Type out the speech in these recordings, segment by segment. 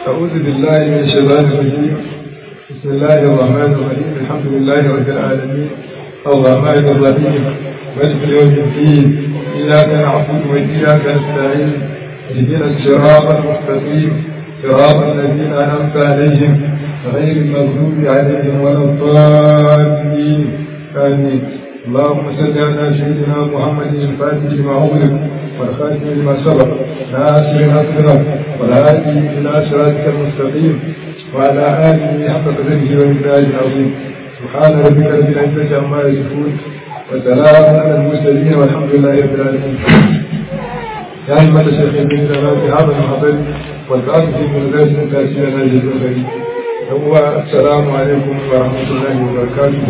أعوذ بالله من الشيطان الرجيم بسم الله الرحمن الرحيم الحمد لله رب العالمين الرحمن الرحيم مالك يوم الدين إياك نعبد وإياك نستعين اهدنا الصراط المستقيم صراط الذين أنعمت عليهم غير المغضوب عليهم ولا الضالين آمين اللهم صل على سيدنا محمد الفاتح لما أغلق والخاتم لما سبق ناصر الأكرم والهادي إلى صراطك المستقيم وعلى آله حق قدره وإمداد العظيم سبحان ربك رب العزة عما يصفون وسلام على المرسلين والحمد لله رب العالمين يا أيها الشيخ ابن زمان في هذا المحضر والبعث من ذلك تأثير ناجز الخير هو السلام عليكم ورحمة الله وبركاته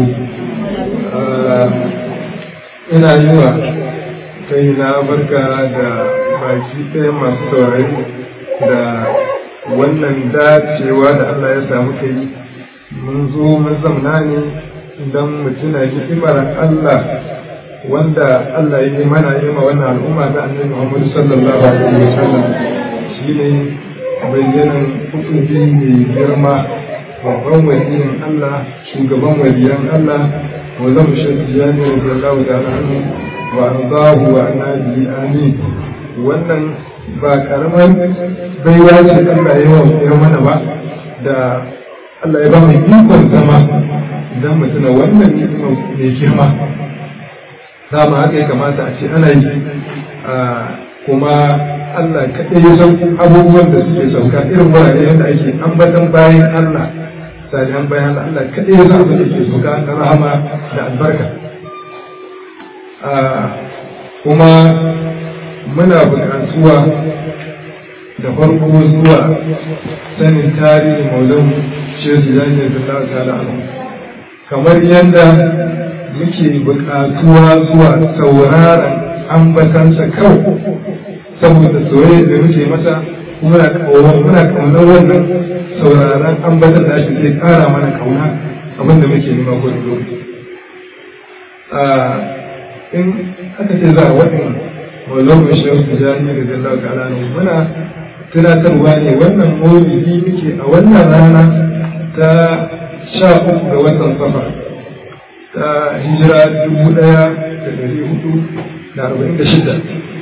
ina yi wa kai na barka da baki ɗaya masu saurari da wannan dacewa da Allah ya samu kai mun zo mun zamna ne don mu tuna hikimar Allah wanda Allah ya yi mana yi ma wannan al'umma ta annabi Muhammad sallallahu alaihi wa sallam shine bayyanan hukunci mai girma babban waliyin Allah shugaban waliyan Allah wa zan shafi jami'ar sallallahu ta'ala anhu wa ardahu wa annabi amin wannan ba karamar baiwa ce Allah ya yi mana ba da Allah ya ba mu ikon zama idan mu tuna wannan ni'ima mai girma dama haka ya kamata a ce ana yi kuma Allah kaɗai ya san abubuwan da suke sauka irin wurare yadda ake ambatan bayan Allah salihan bayan Allah Allah kaɗai ya san abin da ke sauka na rahama da albarka kuma muna buƙatuwa da farko zuwa sanin tarihin maulan shehu jami'ar da ta ta'ala kamar yadda muke buƙatuwa zuwa sauraron ambatansa kawai saboda soyayya da muke masa muna muna kaunar wannan sauraron ambatan da shi zai ƙara mana kauna abin da muke nema ko lokaci in aka ce za a waɗin mawazon mai shi wasu jami'ar da zalla ta'ala ne muna tunatarwa ne wannan maulidi muke a wannan rana ta sha uku ga watan safar ta hijira dubu ɗaya da ɗari hudu da arba'in da shida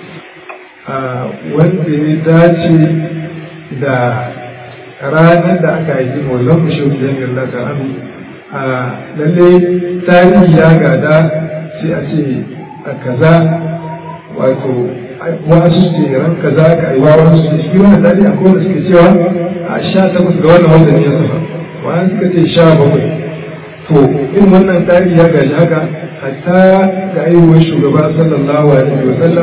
wanda ya dace da ranar da aka haifi maulon mashauri jami'ar Allah ta'ala a lalle tarihi ya gada sai a ce a kaza wato wasu ce ran kaza ka yi wa wasu ce shi wannan tarihi akwai wanda suke cewa a sha takwas ga wannan wanda ne ya safa wani suka ce sha bakwai to in wannan tarihi ya gaji haka hatta ga ayyuwar shugaba sallallahu alaihi wa sallam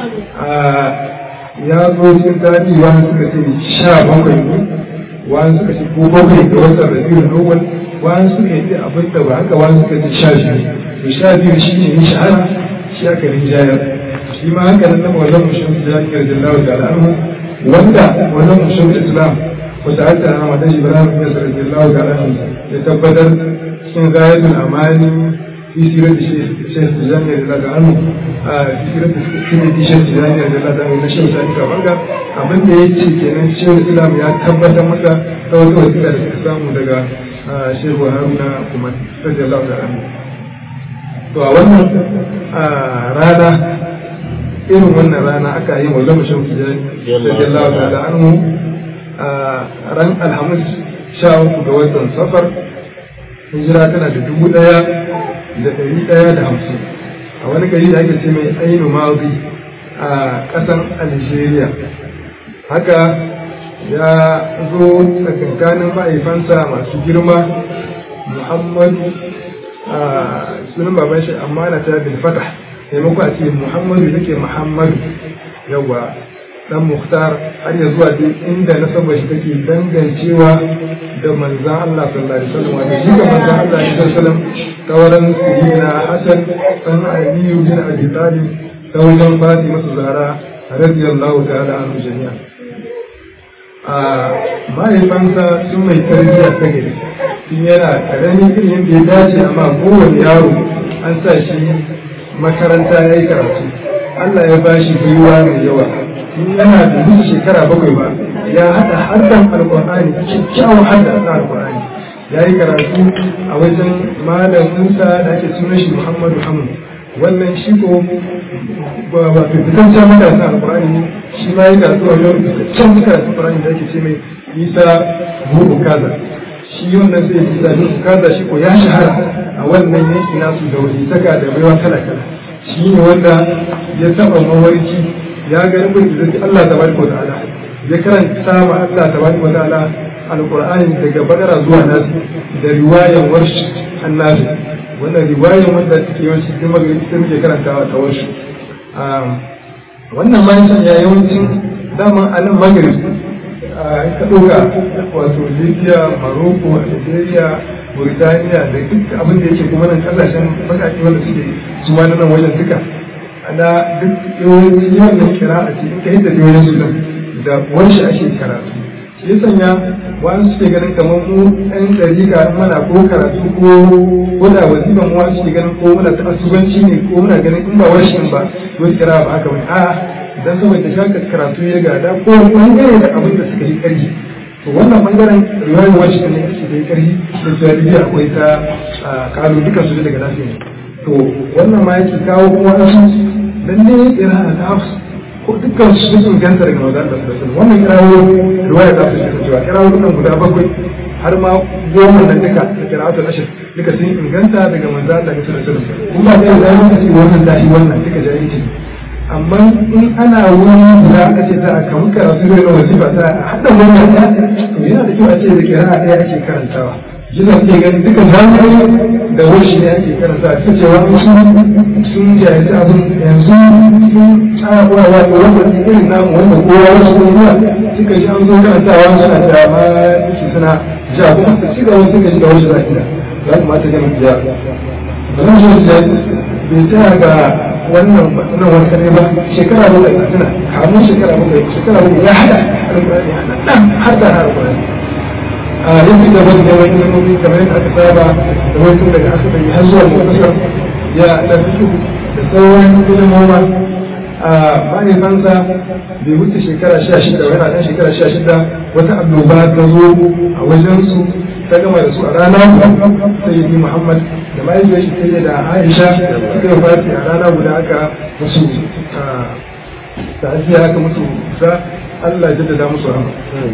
ya zo cikin tarihi wani suka ce sha bakwai ne wani suka ce ko bakwai ga watan rabiul awwal wani suka ce abin da ba haka wani suka ce sha biyu to sha biyu shi ne ya shahara shi aka rinjayar shi ma haka nan na wannan mushin jami'ar jallahu ta'ala anhu wanda wannan mushin islam wata hatta na madan ibrahim ya sarrafa jallahu ta'ala anhu ya tabbatar sun gayatul amani في سيرة الشيخ الجامع رضي الله عنه في سيرة سيرة الشيخ الجامع رضي الله عنه نشر sani kamanga abin da ya ce kenan shehu islam ya tabbatar masa ta wata wasiƙa da suka samu daga shehu haruna kuma radi Allah ta'ala to a wannan rana irin wannan rana aka yi wa zama shehu radi Allah ta'ala anhu ran alhamis sha uku ga watan safar hijira tana da dubu ɗaya da ɗari ɗaya da hamsin a wani gari da ake ce mai ainu mazi a ƙasan algeria haka ya zo tsakankanin ma'aifansa masu girma muhammadu a sunan baban shi amma na ta bin fatah taimako a ce muhammadu nake muhammadu yawa dan muhtar har ya zuwa duk inda nasabar shi take dangancewa da manzan Allah sallallahu alaihi wasallam wanda shi ga manzan Allah sallallahu alaihi wasallam ta wurin sayyidina Hassan dan Ali bin Abi Talib ta wajen Fatima Zahra radiyallahu ta'ala anhu jami'a a mahaifansa sun mai tarbiyya ta gari tun yana karami irin yadda ya dace amma kowane yaro an sa shi makaranta ya yi karatu Allah ya ba shi gwiwa mai yawa in yana da duk shekara bakwai ba ya haɗa haddan alƙur'ani kyakkyawan hadda na alƙur'ani ya yi karatu a wajen malam musa da ake sunan shi muhammadu hamu wannan shi ko ba fitaccen matasa alƙur'ani shi ma yi karatu a wajen fitaccen matasa alƙur'ani da ake ce mai isa buhu kaza shi wannan sai isa buhu kaza shi ko ya shahara a wannan yanki nasu da wani saka da baiwa kala kala shi ne wanda ya taɓa mawarki ya ga nufin da zai Allah ta bari ta'ala ya karanta ma Allah ta bari ta'ala alƙur'ani daga bakara zuwa nasi da riwayan warshi annabi wannan riwayan wanda suke yawanci cikin magana ita muke karantawa ta warshi wannan ma ya yawancin daman a nan magrib ka ɗauka wato libya maroko algeria burtaniya da duk abin da yake kuma nan kasashen bakaki wanda suke su ma nan wajen duka ana duk yawanci yawan kira a ce in ka yadda da wajen su da wani ake karatu shi ya sanya wani suke ganin kamar mu ɗan ɗariƙa mana ko karatu ko wanda waziban mu wani suke ganin ko muna ta asubanci ne ko muna ganin in ba warshin ba wani kira ba haka bane a'a idan saboda shaka karatu ya gada ko bangare da abin da suka yi ƙarfi to wannan bangaren riwayar warshin ne ake da ƙarfi da jaribi akwai ta kalu duka su daga nafi ne to wannan ma yake kawo kuma wasu lalle kira ta hafsu ko dukkan su sun ganta daga maza da sassan wannan kirawo riwaya za su shi cewa kirawo nan guda bakwai har ma goma nan duka da kira'atul ashir duka sun inganta daga maza da sassan kuma da ya zama kace wannan dashi wannan duka jahilci amma in ana wani guda aka ce za a kamu karatu da yawan wasifa ta haɗa wannan ɗaya to yana da kyau a ce da kira'a ɗaya ake karantawa jina ke gani duka jami'ai da wasu ne ake karanta ta cewa sun sun jahilci abin yanzu sun tsara kowa wato wanda ne irin namu wanda kowa wasu kuma suka ji an zo karantawa suna da ma su suna ja kuma su ci gaba suka ji da wasu zaki da za ku mata gama biya ba zan so da bai tsaya ga wannan nan wani kare ba shekara bakwai a tuna kamun shekara bakwai shekara bakwai ya haɗa alƙur'ani har da har alƙur'ani a yanzu da wani da wani ilmomi kamar yadda aka saba da wani tun daga aka bai har zuwa mutasar ya da fito da sauran ilmoma a mahaifansa bai wuce shekara sha shida yana ɗan shekara sha shida wata annoba ta zo a wajensu ta gama da su a rana sayyidi muhammad da mahaifiyar shi sai da aisha suka yi fati a rana guda aka musu ta'aziyya aka musu sa allah jaddada musu rahama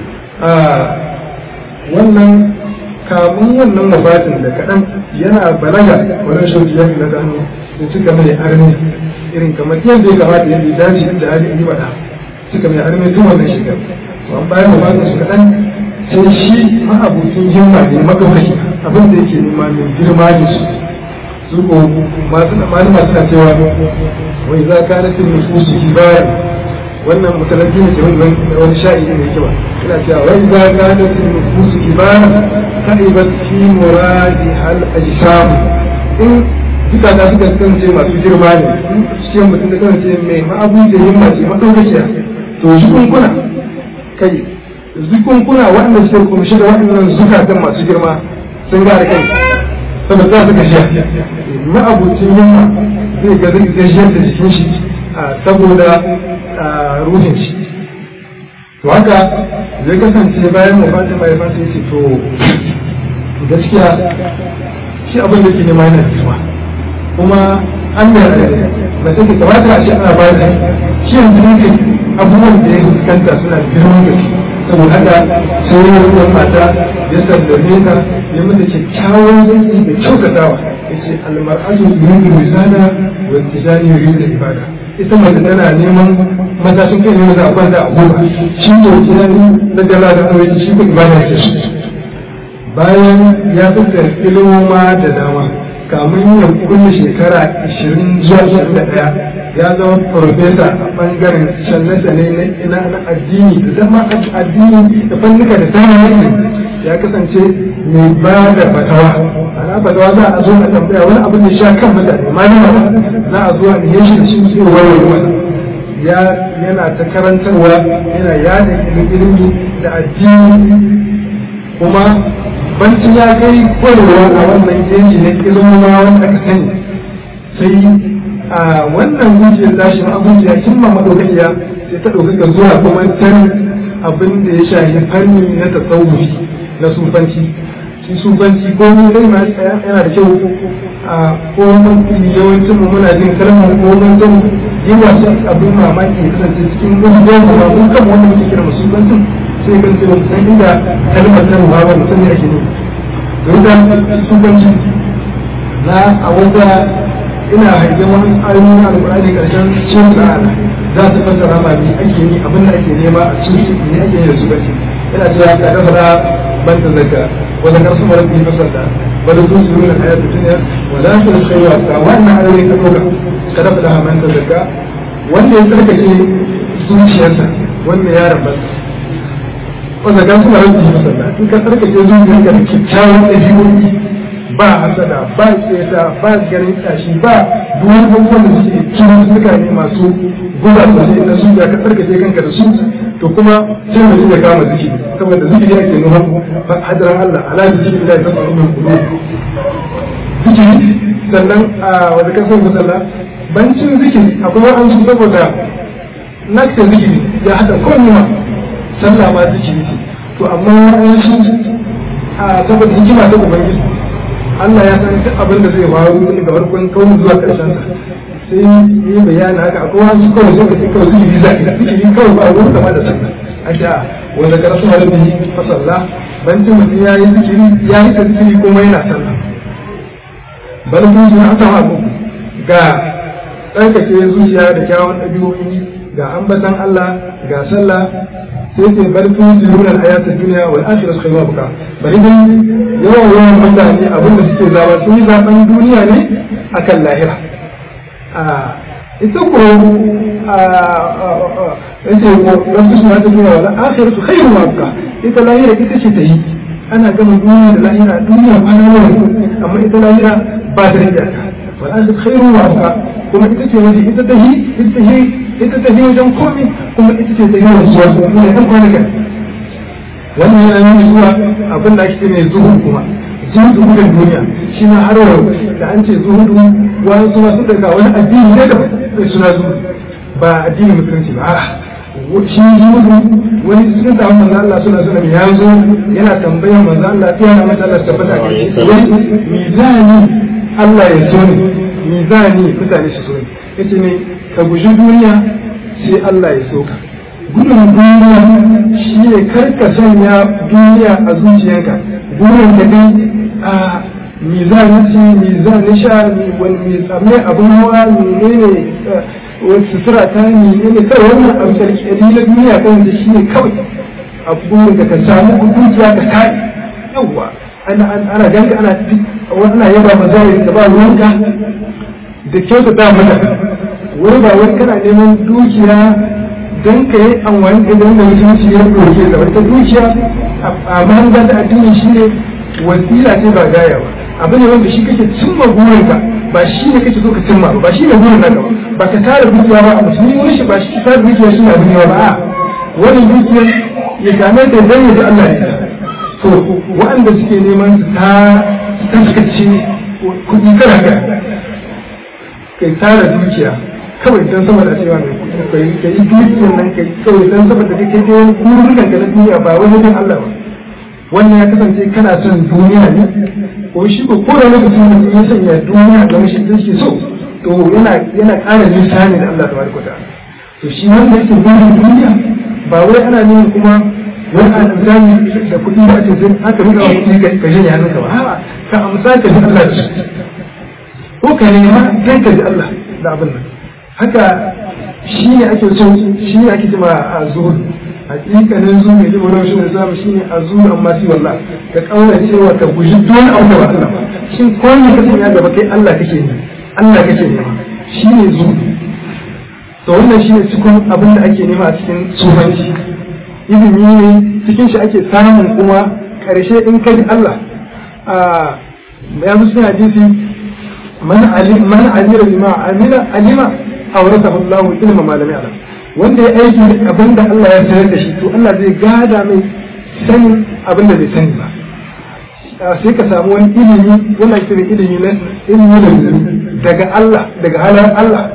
wannan kamun wannan mafatin da kaɗan yana balaga wani shauki ya fi na hannu da suka mai armi irin kamar yadda ya kamata yadda ya dace inda hali yi bada suka mai armi tun wannan shekaru to an bayan mafatin su kaɗan sai shi ma'abucin himma ne makaukaki abin da yake nema mai girma da su su ko masu malama suna cewa wai za ka nufin nufusu kibari wannan mutalaki ne wani wani sha'i ne yake ba ina cewa wai za ka da su nufusu ibara ta'ibat fi muradi hal ajsam in duka da suka kasance masu girma ne in cikin mutum da kasance mai ma'abu da himma ce madaukakiya to zukunkuna kai zukunkuna waɗanda suka kumshi da waɗannan zukatan masu girma sun gara kai saboda za su gashiya ma'abucin himma zai ga zai gashiyar da jikin shi saboda ruhin shi to haka zai kasance bayan mu fata mai fata yace to gaskiya shi abin da ke nema yana fitowa kuma an da ba sai ka kamata a ce ana ba da shi yanzu ne abubuwan da ya fuskanta suna da girman gaske saboda haka sai ya ruwan mata ya sallame ta ya mata kyakkyawan zai da kyautatawa ya ce almar'atu yuridu risala wa tijani yuridu ibada ita mace tana neman matashin kai ne da a kwanta a goma shi ne gidan na dala da aure shi ko ibada ke shi bayan ya fitar ilmoma da dama kamun ya kulle shekara 20 zuwa 21 ya zama farfesa a bangaren shanne-shanne na addini da zama addini da fannuka da tarihi ya kasance mai ba da fatawa ana fatawa za a zo a tambaya wani abin da sha kan mutane malama za a zo a nihe shi da shi sai warware ya yana ta karantarwa yana yada ilimi da addini kuma bancin ya kai kwarewa a wannan yanki na ilimin wanda aka sani sai a wannan zuciyar tashi ma zuciya kin ma madaukakiya sai ta ɗaukaka zuwa kuma can abin da ya shafi fanni na tasawufi na sufanci shi sufanci ko mun dai ma yana da kyau a ko mun yawancin mu muna jin kalmar ko mun san yawa su abin mamaki ya kasance cikin ƙungiyar mu ba mun kan wanda muke kira sufancin sai kan sai san inda kalmar ta ruwa ba mutum ne ake nufi don da sufanci na a wata ina hangen wani ayoyi na alƙur'ani ƙarshen cin ta'ala za su fassara ma me ake yi abin da ake nema a cikin ne ake yi da sufanci yana cewa ka dafa ban ta zaka wanda kan suma rabbi fasada wanda sun su nuna hayat dunya wa la su khayra ta wannan ayoyi ka doka ka dafa da man ta zaka wanda ya tsarkake zuciyarsa wanda ya rabata wanda kan suma rabbi fasada in ka tsarkake zuciyarka da kyakkyawan ɗabi'o'i ba hasada ba keta ba ganin tashi ba duk abubuwan da suke cikin suka ne masu guba sosai na su ka tsarkake kanka da su to kuma sai mutum ya kama zikiri saboda zikiri ake nuna hadaran Allah ala zikiri da ta faru min kudu zikiri sannan a wanda kan son musalla bancin zikiri akwai wa'an su saboda nakta zikiri ya hada kowanne sallah ma zikiri ce to amma wa'an su a saboda hikima ta ubangiji Allah ya san duk abin da zai faru daga farkon kawai zuwa ƙarshen sa sai yi bayani haka akwai wasu kawai zai kace kawai zikiri za ka zikiri kawai ba wani kama da sallah asha wanda ka rasu halin bihi fa sallah bancin mutum ya yi zikiri ya yi zikiri kuma yana sallah bal kun ji an sama ga tsarkake zuciya da kyawun ɗabi'o'i ga ambatan Allah ga sallah sai ce bal kun ji nuna hayatun duniya wal akhiratu khayru abqa bari dai yawan yawan mutane abin da suke zaba sun yi zaben duniya ne akan lahira ita ko yace ko wasu suna ta duniya wal akhiratu khayru abqa ita lahira ita ce ta yi ana gama duniya da lahira duniya kwana nawa amma ita lahira ba ta da iyaka wal akhiratu khayru abqa kuma ita ce wani ita ta yi ita ta yi ita ta yi wajen komai kuma ita ce ta yi wajen zuwa kuma ne ɗan kwanakan wannan yana nuna zuwa abin da ake mai zuhud kuma zuhudu gudun duniya shi ma har yau da an ce zuhudu wani suna su daga wani addini ne da suna zuhudu ba addini musulunci ba shi zuhudu wani sun samu manzo Allah suna suna ya zo yana tambayar manzo Allah ya na mata Allah tabbata ga shi mizani Allah ya so ni mizani mutane su so ni yace ne ka guji duniya sai Allah ya so ka gudun duniya shi ne karka sanya duniya a zuciyarka gudun da dai a mizani ci mizani sha wani tsamme abin hawa ne ne wani sutura ta ne ne kawai wannan abu sarki na duniya kan da shi ne kawai abubuwan da ka samu dukiya ka kai yawwa ana ana ganka ana ana yaba mazari da ba ruwanka da kyauta ta mata wani ba wani kana neman dukiya don ka yi amfani da wanda musulunci ya ɗauke da wata dukiya a mahanga da addini shi ne wasila ce ba gaya ba abu ne wanda shi kake cimma burinka ba shi ne kake so ka cimma ba shi ne burin naka ba ba ka tara dukiya ba a musulmi wani shi ba shi tara dukiya shi ne abu ne ba a wani dukiya ya same ta dan ya ji Allah ne to waɗanda suke neman su ta taskace kuɗi kana ka kai tara dukiya kawai don saboda cewa mai kuɗi kai ka yi dukiyar nan kai kawai don saboda kai kai kai kururukan ka na duniya ba wani don Allah ba wannan ya kasance kana son duniya ne ko shi ko ko da lokacin da ya sanya duniya ga mashi da shi so to yana yana ƙara nisa ne da Allah tabaraka ta'ala to shi wanda yake burin duniya ba wai ana nuna kuma wani a zami da kuɗi ba ce sai aka rika wa kuɗi ka janye hannunka ba a'a ka amsa ka ji Allah da shi ko ka nema kai ka ji Allah da abin nan haka shi ne ake so shi ne ake cewa a zuhud hakikanin zuhud ne jima shi ne samu shi ne a zuhud amma shi wallah ka kaura cewa ka guji dole abu da ba Allah ba shin ko ne ka sanya gaba kai Allah kake ne Allah kake nema shi ne zuhud to wannan shi ne cikin abin da ake nema a cikin sufanci ilimi ne cikin shi ake samun kuma karshe in ka ji Allah ya musu hadisi man alima bima amila alima awrasahu Allahu ilma ma lam ya'lam wanda ya aiki abin da Allah ya sanar da shi to Allah zai gada mai sanin abin da bai sani ba sai ka samu wani ilimi wannan shi ilimi na ilimi da daga Allah daga halar Allah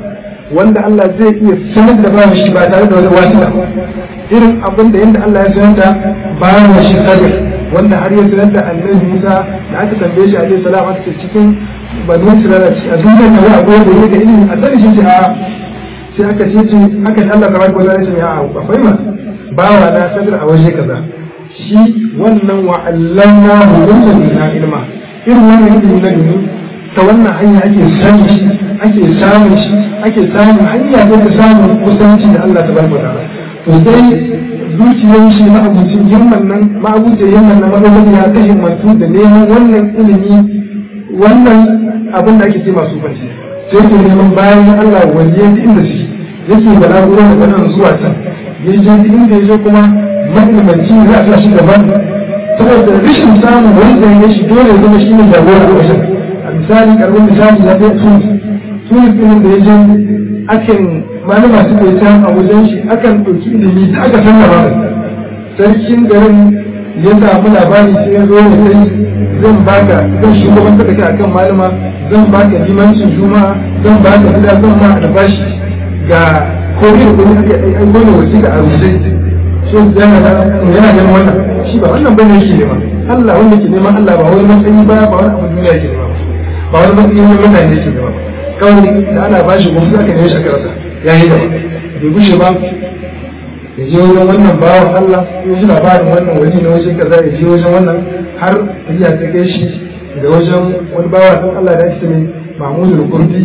wanda Allah zai iya sanar da bawa shi ba tare da wani wasila irin abin da yadda Allah ya sanar da bawa shi sabir wanda har ya sanar da annabi Musa da aka tambaye shi alaihi salam aka ce cikin banu Isra'ila a duniyar da wani abu da yake ilimi a sani shi ce a sai aka ce ce aka ce Allah tabaraka wa ta'ala ce a akwai ma bawa na sabir a waje kaza shi wannan wa allamna hu min ilma irin wannan ilimi na duniya ta wannan hanya ake samun shi ake samun shi ake samun hanya ta samun kusanci da Allah ta barka ta'ala to dai zuciyar shi ma'abucin himman nan ma'abucin himman nan madaukakin ya ta himmatu da neman wannan ilimi wannan abin da ake ce masu fanci sai ke neman bayan Allah wajen inda shi yake balaguro da nan zuwa can ya je inda ya je kuma mahimmanci za a sa shi gaban saboda rashin samun wanda ya shi dole ya zama shi ne jagora a wajen misali karbin misali ya fi tunis tunis ɗin da ya je akan malama su ke can a wajen shi akan ɗauki ilimi da aka san ba sarkin garin ya samu labari sai ya zo ya sai zan baka zan shugaban da kai akan malama zan baka limancin juma'a zan baka gida zan ma albashi ga kofi da kuma aka ai gona wasiƙa a rubuce shi yana ganin wannan shi ba wannan bane yake nema Allah wanda ke neman Allah ba wani matsayi ba ba wani abu duniya ke nema ba wani matsayin wani mutane ke gaba kawai da ana ba shi gwamnati aka nemi shakararsa ya yi gaba bai gushe ba ya je wajen wannan bawan Allah ya ji labarin wannan wani na wajen kaza ya je wajen wannan har ya ta kai shi da wajen wani bawan Allah da ake mai Mahmud al-Kurdi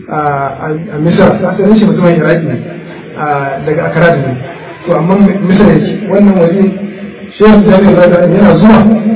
a Misra asalin shi mutumin Iraki ne daga Akara ne to amma Misra yake wannan wani shehu Jami'ar yana zuwa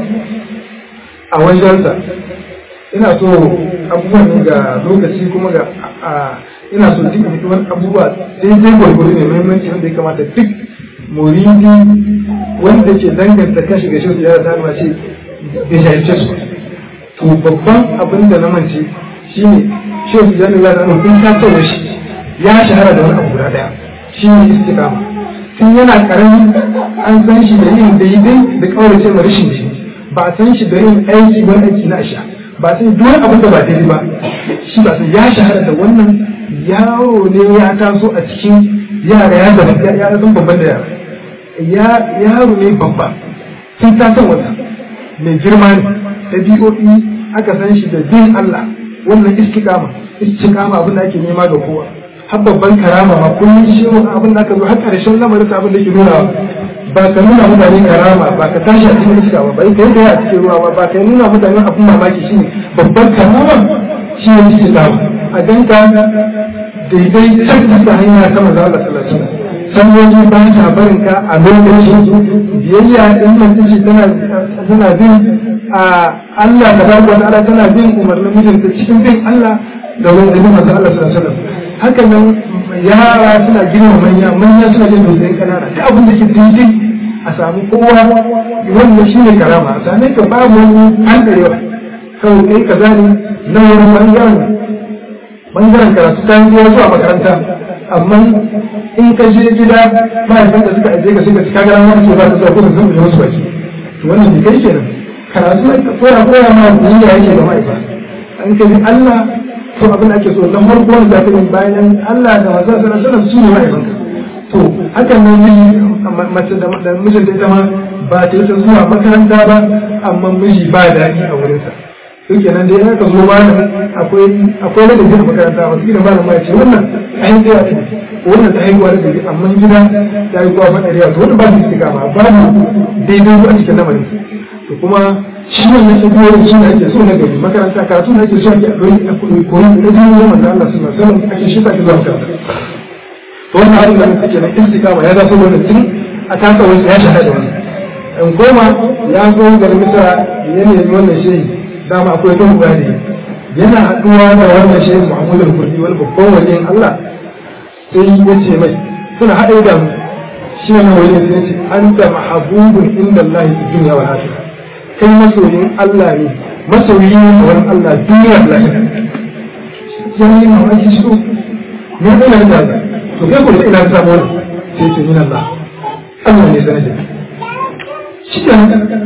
a wajensa ina so abubuwan ga lokaci kuma ga ina so duk mutuwar abubuwa daidai gwargwaro ne muhimmanci wanda ya kamata duk muridi wanda ke danganta kashi ga shirya ya zama ce bai jahilce su to babban abin da na mance shine shehu jani la zanu kun ka tsawo shi ya shahara da wani abu guda daya shine istiqama tun yana karami an san shi da yin daidai da kaurace ma rashin shi ba a san shi da yin aiki wani aiki na asha ba sai duk abin da ba daidai ba shi ba sai ya shahara da wannan yaro ne ya taso a cikin yara ya zama ya zama babban da yara ya yaro ne babba sun tasan wata mai girma ne ɗabi'o'i aka san shi da bin Allah wannan istiqama istiqama abin da ake nema ga kowa har babban karama ma kullum shi abin da aka zo har ƙarshen lamarin abin da ke nuna ba ka nuna mutane karama ba ka tashi a cikin iska ba bai kai da a cikin ruwa ba ba ka nuna mutane abin mamaki shi ne babban karama shi ne cikin dama a ganka daidai can da hanya ta maza Allah sallallahu alaihi sanyoyi ba ta barin ka a lokacin biyayya din nan tace tana tana bin a Allah da barka wa ta'ala tana bin umarnin mijinta cikin bin Allah da wani da maza Allah sallallahu alaihi haka nan yara suna girma manya manya suna jin tausayin kanana duk abin da ke daidai a samu kowa wannan shi ne karama a same ka babu an ɗarewa kawai kai ka zane na wani ɓangaren ɓangaren karatu ta yi zuwa makaranta amma in ka je gida mahaifan da suka aje ka suka cika gara wani ke ba ta zuwa kuma sun yi wasu baki to wannan ne kai kenan karatu na koya koya ma duniya yake da mahaifa an ka bi Allah to abin da ake so na farko wanda za ka yi bayan Allah da masu sanar sanar su ne mahaifanka to hakan nan miji mace da mijinta ita ma ba ta yi zuwa makaranta ba amma miji ba daɗi a wurinsa duk kenan dai aka zo ba akwai akwai ladabi a makaranta wasu gidan malam ya ce wannan ayin da ya wannan ta haihuwa da dabi amma gida ta haihuwa ba ɗariya to wannan ba su istika ba babu daidai a cikin lamarin to kuma shi wannan ɗabi'o'in shi ne ake so na gari makaranta karatu da ake so ake a koyi koyi da jini na manzo Allah sallallahu alaihi wasallam ake shi sa ke zuwa makaranta wannan abin da muke kenan istikama ya zaso wannan tun a kasa wani ya shahada da wani in goma ya zo garin misra ya nemi wannan shehi dama akwai kan guda ne yana haɗuwa da wannan shehi muhammadu al-kurdi wani babban wajen allah sai ya ce mai suna haɗe da mu shi wannan wajen sai ce an da mahabubun inda allah fi duniya wa lafiya kai masoyin allah ne masoyi ne a wani allah duniya da lafiya ya yi mamaki shi ne ɗaya da to kai kuma ina samu wani sai ce min Allah Allah ne sanar da shi da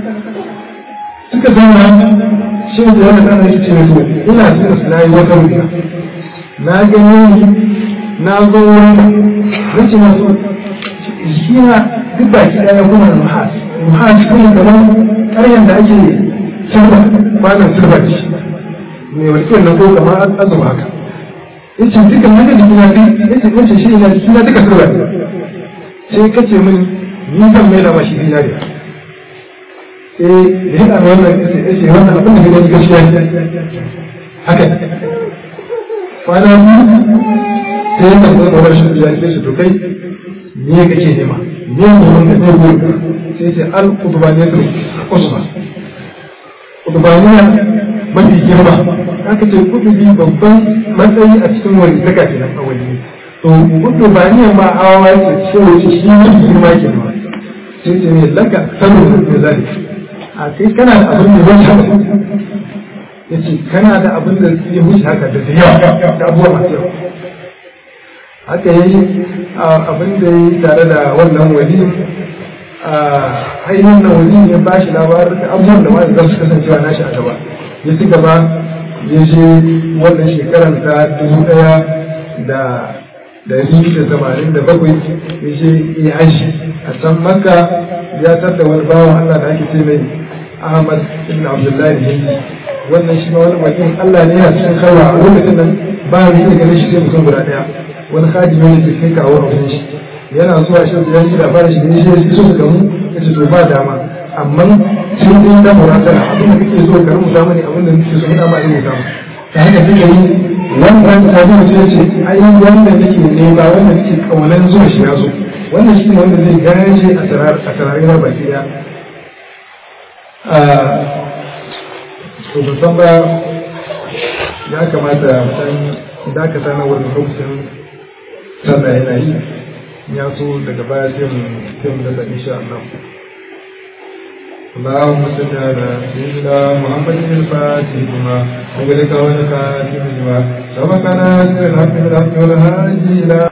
suka zama shi da yana kana shi ce musu ina cikin su nayi wata rubuta na gani na zo wurin rikin masu shi na duk baki ɗaya kuma muhas muhas kuma kamar ƙaryan da ake sirba kwanan sirba da shi mai walƙiyar nan ko kamar azuma haka yace duka na ga jikina duk yace yace shi ina jikina duka sirba ne sai kace min ni zan mai da mashi dinariya sai da ya ɗaga wannan yace yace wannan abin da gani gaskiya ne haka kwana biyu sai ya tafi da rashin biya sai su to kai me kake nema me ne wanda ne gurin sai ce al qutbaniyatul usma qutbaniya mafi girma aka ce kutubi babban matsayi a cikin wani zaka ke nan wani to qutbaniya ma hawa ce ce wace shi mafi girma ke nan sai ce ne laka sanu da zai a kai kana da abin da zai shafa yace kana da abin da ya wuce haka da yawa da abubuwa masu yawa haka yi abin da yi tare da wannan wali ainihin na wali ya ba shi labarin da abubuwan da wani zasu kasancewa nashi a gaba ya ci gaba ya je wannan shekarar ta dubu daya da dari da tamanin da bakwai ya je ya haji a can makka ya tarda wani bawan allah da ake ce mai ahmad ibn abdullahi hindi wannan shi ma wani wajen allah ne yana cikin karwa a lokacin nan ba mu iya ganin shi sai mutum guda daya wani hadimi ne ke kai kawo a wajen shi yana zuwa shi da yanzu labarin shi ne shi so ka mu ya ce to ba dama amma sai dai da muratara abin da kake so ka rubuta mani abin da kake so ina ma ina rubuta ta haka take yi wannan hadimi sai ce ai wanda nake nema wanda nake kaunan zuwa shi ya zo wannan shi ne wanda zai gaje a sarar a sararin na baki daya to ban san ba ya kamata san dakata na wurin lokacin sallah yana yi ya so daga baya sai mu sai mu daga insha Allah اللهم صل على سيدنا محمد الفاتح لما أغلق ولك لما سبقنا سر الحق بالحق والهادي إلى